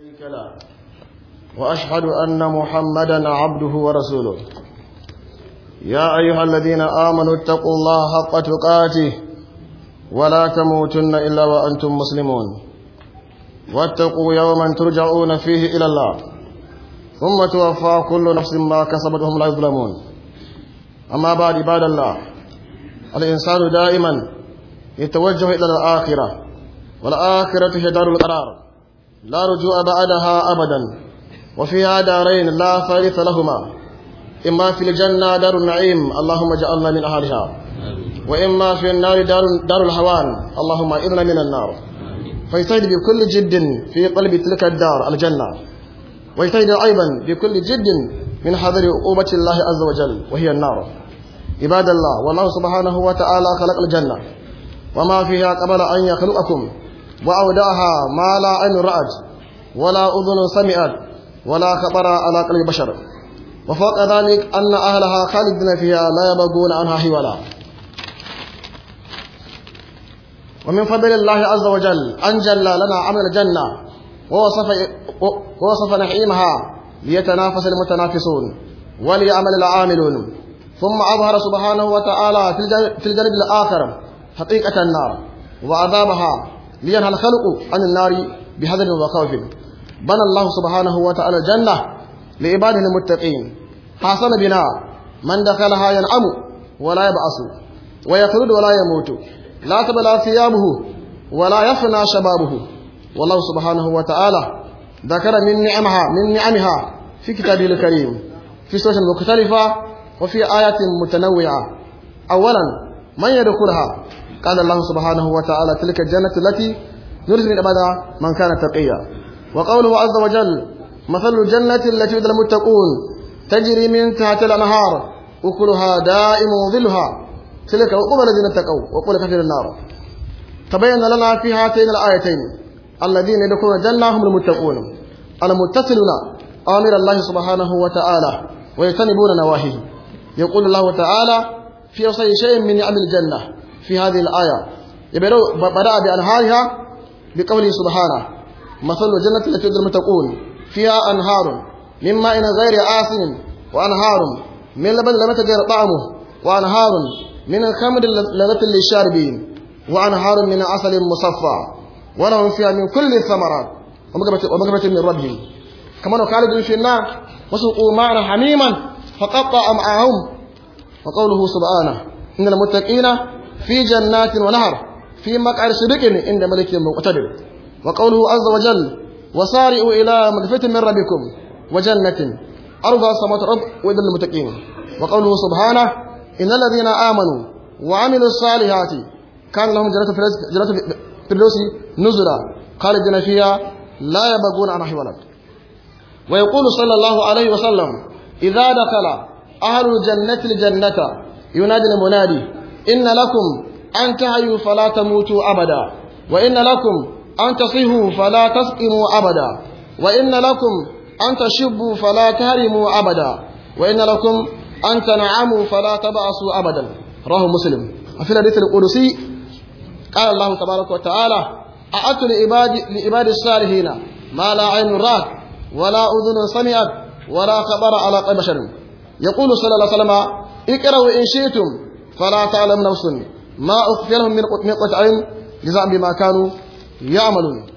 شريك له وأشهد أن محمدا عبده ورسوله يا أيها الذين آمنوا اتقوا الله حق تقاته ولا تموتن إلا وأنتم مسلمون واتقوا يوما ترجعون فيه إلى الله ثم توفى كل نفس ما كسبت وهم لا يظلمون أما بعد عباد الله الإنسان دائما يتوجه إلى الآخرة والآخرة هي دار القرار لا رجوع بعدها أبدا وفيها دارين لا ثالث لهما إما في الجنة دار النعيم اللهم اجعلنا من أهلها وإما في النار دار, دار الهوان اللهم إذنا من النار فيجتهد بكل جد في قلب تلك الدار الجنة ويجتهد أيضا بكل جد من حذر عقوبة الله عز وجل وهي النار عباد الله والله سبحانه وتعالى خلق الجنة وما فيها قبل أن يخلقكم وأودعها ما لا عين رأت ولا أذن سمعت ولا خطر على قلب بشر وفوق ذلك أن أهلها خالدين فيها لا يبغون عنها حولا ومن فضل الله عز وجل أن جل لنا عمل الجنة ووصف, ووصف نعيمها ليتنافس المتنافسون وليعمل العاملون ثم أظهر سبحانه وتعالى في الجانب الآخر حقيقة النار وعذابها لينهى الخلق عن النار بحذر وخوف بنى الله سبحانه وتعالى الجنة لعباده المتقين حسن بناء من دخلها ينعم ولا يبعث ويخلد ولا يموت لا تبلى ثيابه ولا يفنى شبابه والله سبحانه وتعالى ذكر من نعمها من نعمها في كتابه الكريم في سورة مختلفة وفي آيات متنوعة أولا من يدخلها قال الله سبحانه وتعالى تلك الجنة التي نرزق من عبادها من كان تقيا وقوله عز وجل مثل الجنة التي يدل المتقون تجري من تحت الأنهار أكلها دائم وظلها تلك عقوبة الذين اتقوا وقول كفر النار تبين لنا في هاتين الآيتين الذين يدخلون الجنة هم المتقون المتصلون آمر الله سبحانه وتعالى ويجتنبون نواهيه يقول الله تعالى في وصي شيء من نعم الجنة في هذه الآية بدأ بأنهارها بقوله سبحانه مثل الجنة التي يدخل المتقون فيها أنهار من ماء غير آسن وأنهار من لبن لم يتغير طعمه وأنهار من الخمر لذة للشاربين وأنهار من عسل مصفى ولهم فيها من كل الثمرات ومغفرة من ربهم كما خالد في النار وسقوا ماء حميما فقطع أمعاهم وقوله سبحانه إن المتقين في جنات ونهر في مقعد صدق عند ملك مقتدر وقوله عز وجل وسارئوا إلى مغفرة من ربكم وجنة أرضها السماوات والأرض وإذن المتقين وقوله سبحانه إن الذين آمنوا وعملوا الصالحات كان لهم جنة جنة الفردوس نزلا خالدين فيها لا يبغون عنها حولا ويقول صلى الله عليه وسلم إذا دخل أهل الجنة الجنة ينادي المنادي إن لكم أن تحيوا فلا تموتوا أبدا وإن لكم أن تصيحوا فلا تسقموا أبدا وإن لكم أن تشبوا فلا تهرموا أبدا وإن لكم أن تنعموا فلا تبعثوا أبدا رواه مسلم وفي الحديث القدسي قال الله تبارك وتعالى أعدت لعباد لعباد الصالحين ما لا عين رأت ولا أذن سمعت ولا خبر على قلب بشر يقول صلى الله عليه وسلم اقرأوا إن شئتم فلا تعلم نفس ما أخفي لهم من قطع عين جزاء بما كانوا يعملون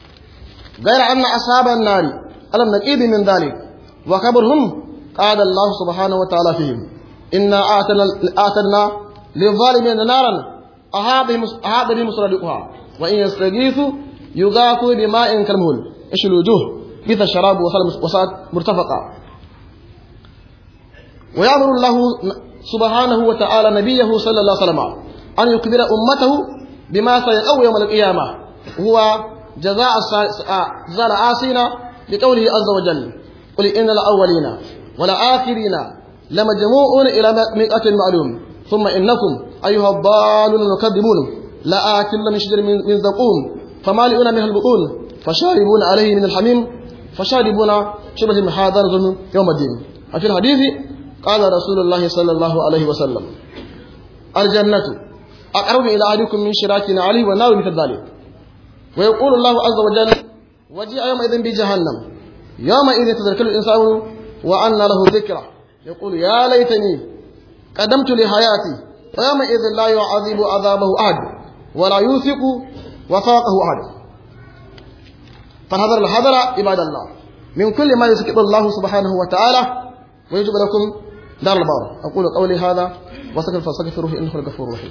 غير أن أصحاب النار ألم نكيد من ذلك وخبرهم قال الله سبحانه وتعالى فيهم إنا آتنا, آتنا للظالمين نارا أحاط بهم سرادقها وإن يستغيثوا يغاثوا بماء كالمهل إيش الوجوه بث الشراب وساءت مرتفقة ويأمر الله سبحانه وتعالى نبيه صلى الله عليه وسلم أن يخبر أمته بما سيقوم يوم القيامة هو جزاء جزاء العاصين لقوله عز وجل قل إن الأولين والآخرين لمجموعون إلى مئة معلوم ثم إنكم أيها الضالون المكذبون لآكل من شجر من زقوم فمالئون منها البطون فشاربون عليه من الحميم فشاربون شبه من هذا نزل يوم الدين وفي الحديث قال رسول الله صلى الله عليه وسلم الجنة أقرب إلى أحدكم من شراك عليه والنار مثل ذلك ويقول الله عز وجل وجيء يومئذ بجهنم يومئذ تذكر الإنسان وأن له ذكرى يقول يا ليتني قدمت لحياتي ويومئذ لا يعذب عذابه أحد ولا يوثق وثاقه أحد فحذر الحذر عباد الله من كل ما يسكت الله سبحانه وتعالى ويجب لكم دار البار أقول قولي هذا وسكت فاستغفروه إنه الغفور الرحيم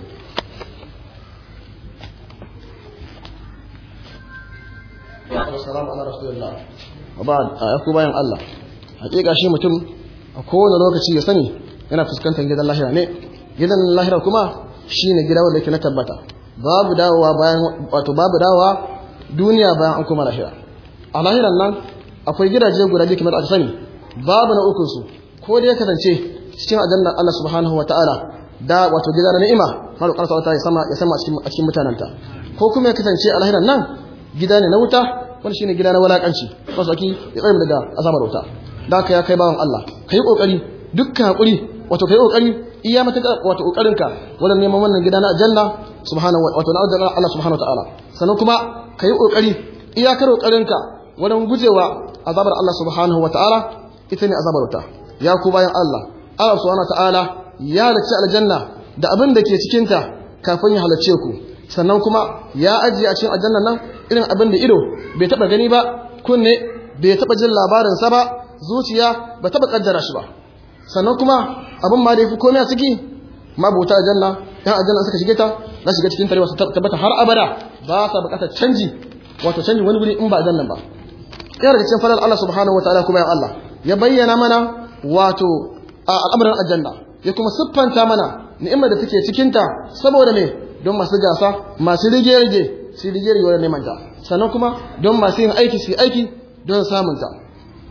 Assalamu ala rasulillah. Wa ba'd aku bayan Allah. Hakika shi mutum a kowane lokaci ya sani yana fuskantar gidan lahira ne. Gidan lahira kuma shine gida wanda yake na tabbata. Babu dawowa bayan wato babu dawowa duniya bayan an kuma lahira. A lahiran nan akwai gidaje guda biyu kamar aka sani. Babu na ukun su ko dai ya kasance cikin aljannar Allah subhanahu wa ta'ala da wato gida na ni'ima har ƙarsa wata ya sama ya sama a cikin mutananta ko kuma ya kasance a lahiran nan gida ne na wuta wani shine gida na walakanci wasu aki ya tsaye daga azabar wuta da ka ya kai bawan Allah kai kokari dukkan hakuri wato kai kokari iya mata wato kokarinka wajen neman wannan gida na aljanna subhanahu wa wato na aljanna Allah subhanahu wa ta'ala sannan kuma kai kokari iyakar kokarinka wajen gujewa azabar Allah subhanahu wa ta'ala ita ne azabar wuta ya ku bayan Allah Allah subhanahu wa ta'ala ya halicci aljanna da abin da ke cikin ta kafin ya halarce ku sannan kuma ya ajiye a cikin aljanna nan irin abin da ido bai taba gani ba kunne bai taba jin labarin sa ba zuciya ba taba kaddara shi ba sannan kuma abin ma da yafi komai a ciki mabuta aljanna yan aljanna suka shige ta za shiga cikin tarewa su tabbata har abada ba sa bukatar canji wato canji wani guri in ba aljanna ba yana daga cikin falal Allah subhanahu wataala kuma ya Allah ya bayyana mana wato al'amuran aljanna ya kuma siffanta mana ni'imar da take cikin ta saboda me don masu gasa masu rige-rige su rige-rige wajen neman ta sannan kuma don masu yin aiki su aiki don samun ta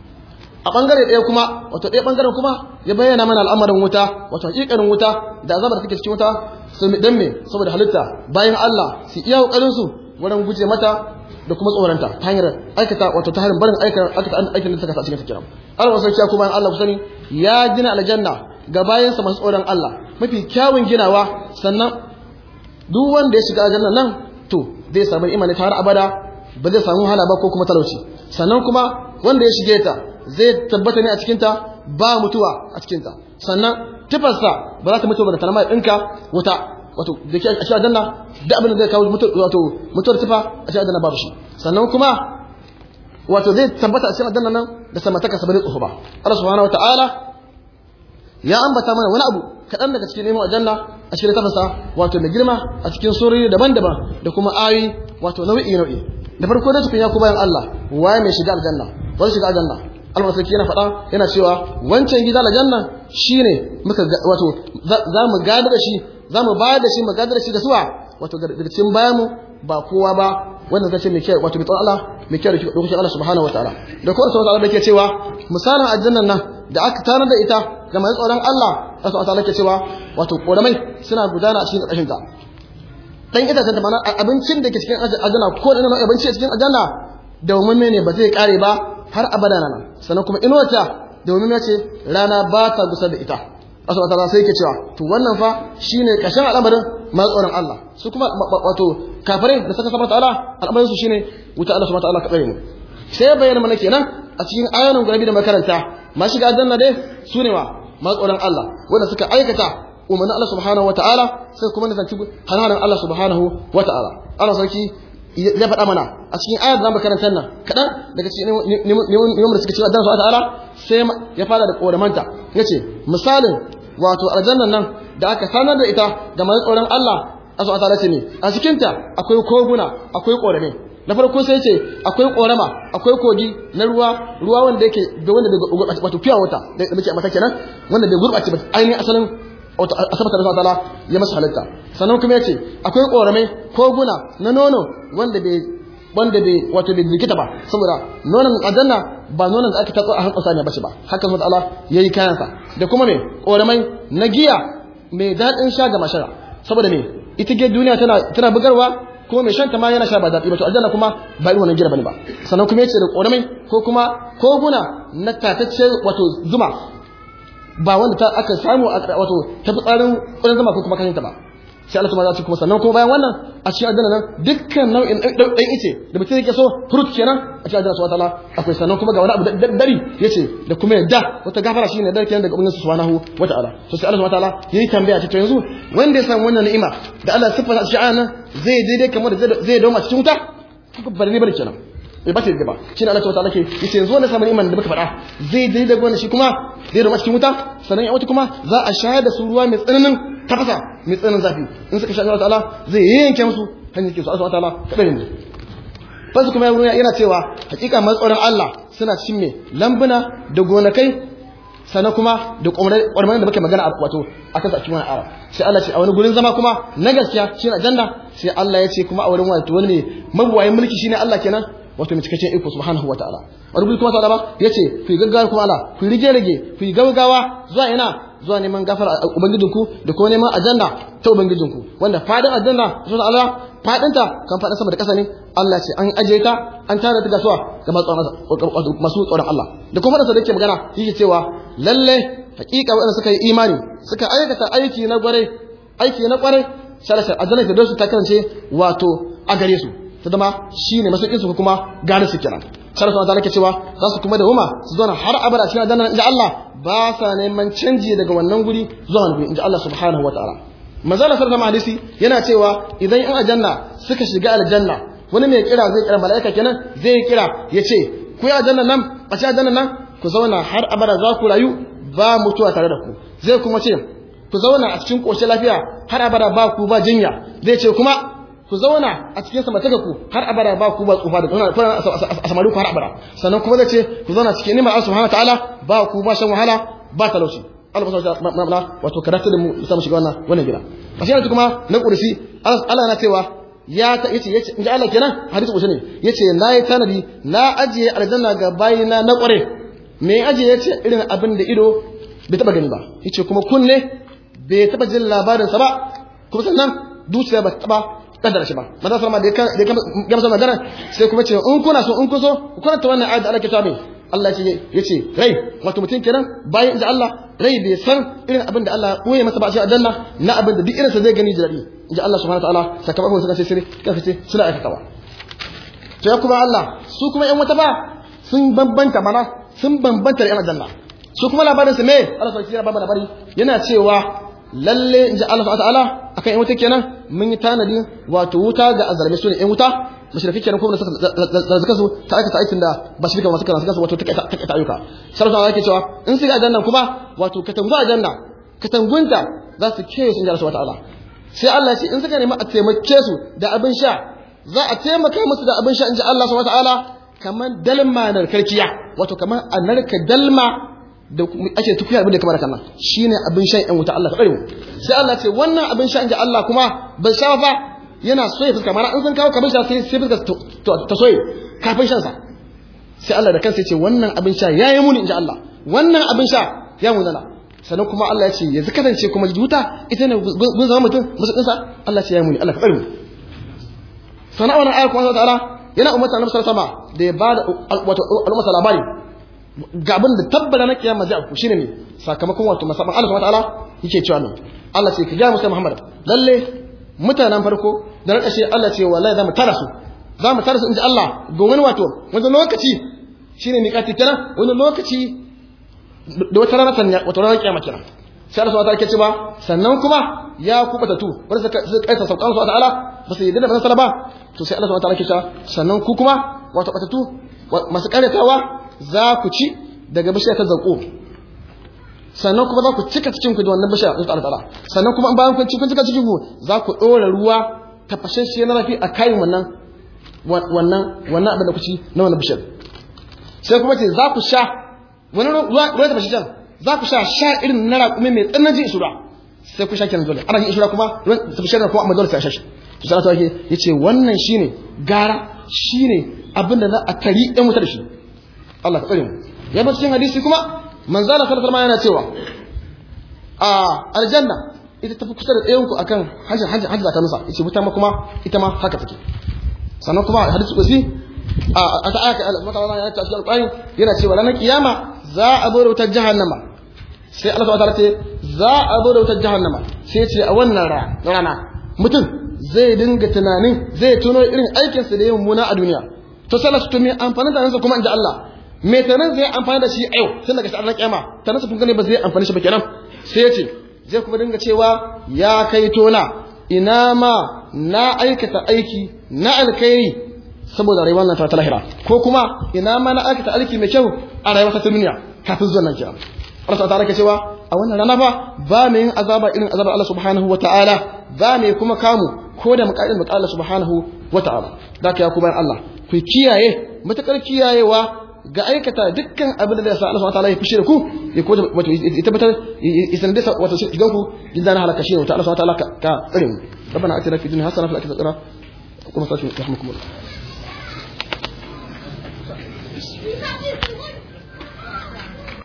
a bangare ɗaya kuma wato ɗaya bangaren kuma ya bayyana mana al'amarin wuta wato hakikarin wuta da azabar da take cikin wuta su dan me saboda halitta bayan Allah su iya kokarin su wurin guje mata da kuma tsoranta ta hanyar aikata wato ta hanyar barin aikata aikin da ta kasa cikin kiran Allah wasu kiya kuma Allah ku sani ya gina aljanna ga bayan sa masu tsoron Allah mafi kyawun ginawa sannan duk wanda ya shiga aljanna nan to zai samu imani ta har abada ba zai samu wahala ba ko kuma talauci sannan kuma wanda ya shige ta zai tabbata ne a cikin ta ba mutuwa a cikin ta sannan tufarsa ba za ta mutu ba da talama ɗinka wuta wato da ke a cikin aljanna da abin da zai kawo wato mutuwar tufa a cikin aljanna babu shi sannan kuma wato zai tabbata a cikin aljanna nan da samataka sabbin tsoho ba Allah subhanahu wataala ya ambata mana wani abu kaɗan daga cikin neman aljanna a cikin littafinsa wato mai girma a cikin surori daban-daban da kuma ayi wato nau'i nau'i da farko da tukun ya ku bayan Allah waye mai shiga aljanna wani shiga aljanna Allah sarki yana faɗa yana cewa wancan gida aljanna shine muka wato za mu gada da shi za mu bayar da shi mu gada da shi da suwa wato daga cikin bayan mu ba kowa ba wanda zai ce mai kyau wato mai tsawon Allah mai kyau da lokacin Allah subhanahu wataala da kuma sauran Allah da ke cewa misalin aljannan nan da aka tanar da ita ga mai tsoron Allah Allah subhanahu wataala ke cewa wato koramai suna gudana a cikin ƙarƙashin ta dan itacen ta mana abincin da ke cikin aljanna ko da nan abinci a cikin aljanna da mumme ne ba zai kare ba har abada nan sannan kuma inuwata da mumme ce rana ba ta gusa da ita Allah subhanahu sai yake cewa to wannan fa shine kashin al'amarin mai tsoron Allah su kuma wato kafirai da suka sabata Allah al'amarin su shine wuta Allah subhanahu wataala ka tsare mu sai bayyana mana kenan a cikin ayoyin guda da makaranta ma shiga aljanna dai su ne wa mai tsoron Allah wanda suka aikata umarnin Allah subhanahu wataala sai kuma nisanci hananan Allah subhanahu wataala Allah sarki ya faɗa mana a cikin ayar da makarantar nan kaɗan daga cikin neman da suka ce addan su ta'ala sai ya fara da ƙoramanta ya ce misalin wato aljannan nan da aka sanar da ita ga mai tsoron Allah a su ta'ala ce ne a cikinta akwai koguna akwai ƙorame na farko sai ce akwai ƙorama akwai kogi na ruwa ruwa wanda yake da wanda bai gurɓace wato fiya wata da muke mata kenan wanda bai gurɓace ba ainihin asalin asabar da ta'ala ya masa halitta sannan kuma yace akwai korame koguna na nono wanda bai wanda bai wato bai likita ba saboda nonon aljanna ba nonon da aka tatso a hankali ne bace ba haka subhanahu ta'ala yayi kayansa da kuma me koramai na giya mai dadin sha ga mashara saboda me ita ge duniya tana tana bugarwa kuma mai shanta ma yana sha ba daɗi ba to aljanna kuma ba irin wannan gira bane ba sannan kuma yace da koramai ko kuma koguna na tatacce wato zuma ba wanda ta aka samu wato ta fi tsarin ƙudan zama ko kuma kashinta ba sai Allah subhanahu wa ta'ala kuma sannan kuma bayan wannan a cikin aljanna nan dukkan nau'in ɗan ice da mutum yake so fruit kenan a cikin aljanna subhanahu wa ta'ala akwai sannan kuma ga wani abu da dari yace da kuma yadda wata gafara shine dar kenan daga ubangiji subhanahu wa ta'ala to sai Allah subhanahu wa ta'ala yayi tambaya ce to yanzu wanda ya samu wannan ni'ima da Allah siffata shi a nan zai daidai kamar da zai dawo cikin wuta bari ne bari kenan bai ba ta da ba shine Allah ta'ala ke yace yanzu wanda samu ni'iman da muka faɗa zai daidai da wannan shi kuma zai dawo cikin wuta sannan ya wata kuma za a shayar da su ruwa mai tsananin tafasa mai tsananin zafi in suka shayar Allah ta'ala zai yanke musu hanyar ke su Allah ta'ala kadai ne fasu kuma yana cewa hakika matsoron Allah suna cikin me lambuna da gonakai sannan kuma da ƙwarmanin da muke magana a wato a kansa a cikin wani ara sai Allah ce a wani gurin zama kuma na gaskiya shi na janna sai Allah ya ce kuma a wurin wato wani ne mabuwayin mulki shine Allah kenan wato mai cikakken iko subhanahu wataala wani guri kuma ta'ala ba yace ku yi gaggawa kuma Allah ku rige rige ku yi gaggawa zuwa ina zuwa neman gafara ubangijinku da kuma neman aljanna ta ubangijinku wanda fadin aljanna zuwa Allah fadinta kan fadin sama da ƙasa ne Allah ce an aje ta an tare ta gasuwa ga masu tsoron Allah da kuma da yake magana yake cewa lalle hakika waɗanda suka yi imani suka aikata aiki na gware aiki na kware shalashar aljanna da su ta kasance wato a gare su ta zama shine masaukin su kuma gane su kenan shalashar ta nake cewa za su kuma da huma su zo har abada cikin aljanna inda Allah ba sa neman canji daga wannan guri zuwa wani guri inda Allah subhanahu wataala manzala sallallahu hadisi yana cewa idan in aljanna suka shiga aljanna wani mai kira zai kira mala'ika kenan zai kira ya ce ku yi aljanna nan a ci aljanna nan ku zauna har abada za ku rayu ba mutuwa tare da ku zai kuma ce ku zauna a cikin ƙoshin lafiya har abada ba ku ba jinya zai ce kuma ku zauna a cikin samataka ku har abada ba ku ba tsufa da kuna a samari ku har abada sannan kuma zai ce ku zauna cikin nimar Allah subhanahu ta'ala ba ku ba shan wahala ba talauci Allah ba sa mana wato karatu da mu samu shiga wannan wannan gida a shi kuma na kursi Allah na cewa ya ta yace yace inda Allah kenan hadisi kusa ne yace na yi tanadi na ajiye aljanna ga bayina na kware me ajiye yace irin abin da ido bai taba gani ba yace kuma kunne bai taba jin labarin sa ba kuma sannan dukiya ba taba kaddara shi ba maza sallama da ya gamsa magana sai kuma ce in kuna so in kun so ku karanta wannan ayat da Allah ke tabe Allah ya ce rai wato mutum kenan bayan inda Allah rai bai san irin abin da Allah koye masa ba a cikin aljanna na abin da duk irinsa zai gani jirabi inji Allah subhanahu wataala sakamakon suka ce sirri kafa ce suna aikatawa to ya kuma Allah su kuma yan wata ba sun bambanta mana sun bambanta da yan aljanna su kuma labarin su me Allah sai ya baba labari yana cewa lalle inji Allah subhanahu wataala akan yan wuta kenan mun yi tanadi wato wuta ga azalme su ne yan wuta mushriki kenan kuma da suka su ta aikata aikin da ba shirka masu kana suka su wato ta ta ayyuka sarrafa yake cewa in su ga aljanna kuma wato katangu aljanna katangunta za su kiyaye sun jara su wata Allah sai Allah ya ce in suka nemi a taimake su da abin sha za a taimaka musu da abin sha in ji Allah subhanahu wataala kamar dalma narkarkiya wato kamar a narka dalma da ake tukuya abin da kamar kan nan shine abin shan yan wuta Allah ka bari mu sai Allah ce wannan abin sha in ji Allah kuma ban sha fa yana soye fuska mana in sun kawo kabin sha sai sai fuska ta soye kafin shan sa sai Allah da kansa ya ce wannan abin sha yayi muni in ji Allah wannan abin sha ya munana sannan kuma Allah ya ce yanzu kasance kuma wuta ita ne gun zama mutum musulunsa Allah ce ya muni Allah ka tsare mu sana wannan ayar kuma ta'ala yana umarta annabi sallallahu alaihi wasallam da ya bada wato al'umma labari ga abin da tabbata na kiyama zai afku shine ne sakamakon wato masaban Allah subhanahu ta'ala yake cewa ne Allah sai ka ga musa Muhammad lalle mutanen farko da na kashe Allah ce wallahi za mu tara su za mu tara su inji Allah ga wani wato wani lokaci shine miƙati kenan wani lokaci da wata rana sanya wata rana kiyama kenan sai Allah subhanahu wa ta'ala ke cewa sannan kuma ya kubata tu wanda suka suka kaisa saukan su ta'ala ba su yadda da ban ba to sai Allah subhanahu wa ta'ala ke cewa sannan ku kuma wato batatu masu karyatawa za ku ci daga bishiyar ta zanko sannan kuma za ku cika cikin ku da wannan bishiyar ta ta'ala sannan kuma bayan kun ci kun cika cikin ku za ku dora ruwa tafashashe na rafi a kayan wannan wannan wannan abin da ku ci na wannan bishiyar sai kuma ce za ku sha wani ruwa da bashi jan za ku sha sha irin na raƙumi mai tsananin ishura sai ku sha kenan dole ana yin ishura kuma ruwan tafi shan kuma amma dole sai sha shi to sai ta yake yace wannan shine gara shine abin da za a tari ɗan wuta da shi Allah ka tsare mu ya ba cikin hadisi kuma manzala sallallahu alaihi yana cewa a aljanna ita tafi kusa da ɗayan ku akan hajjin hajjin hajjin ta musa yace wuta ma kuma ita ma haka take sannan kuma hadisi kusi a ta aka Allah subhanahu wa ta'ala ya ce alqur'ani yana cewa ranar kiyama za a bude wutar jahannama sai Allah subhanahu wa ta'ala ce za a bude wutar jahannama sai ce a wannan rana mutum zai dinga tunanin zai tuno irin aikinsa da yin muna a duniya to sallah su tumi amfani da nansa kuma in ji Allah mai tanan zai amfani da shi a yau tun daga sa'ar kiyama tanan sa kun gane ba zai amfani shi ba kenan sai ya ce zai kuma dinga cewa ya kai tona ina ma na aikata aiki na alkhairi saboda rayuwar nan ta lahira ko kuma ina ma na aikata aiki mai kyau a rayuwar ta duniya kafin zuwa nan kiyama Allah ta rake cewa a wannan rana fa ba mai yin azaba irin azabar Allah subhanahu wataala ba mai kuma kamu ko da muƙaddin muƙaddin Allah subhanahu wataala da ka ya ku bayan Allah ku kiyaye matakar kiyayewa ga aikata dukkan abin da zai sa Allah subhanahu wataala ya fushi da ku ya ko wato ya tabbatar ya sanar da wato idan ku idan na halaka shi wata Allah subhanahu wataala ka tsare mu ربنا اتنا في الدنيا حسنه وفي الاخره حسنه وقنا عذاب النار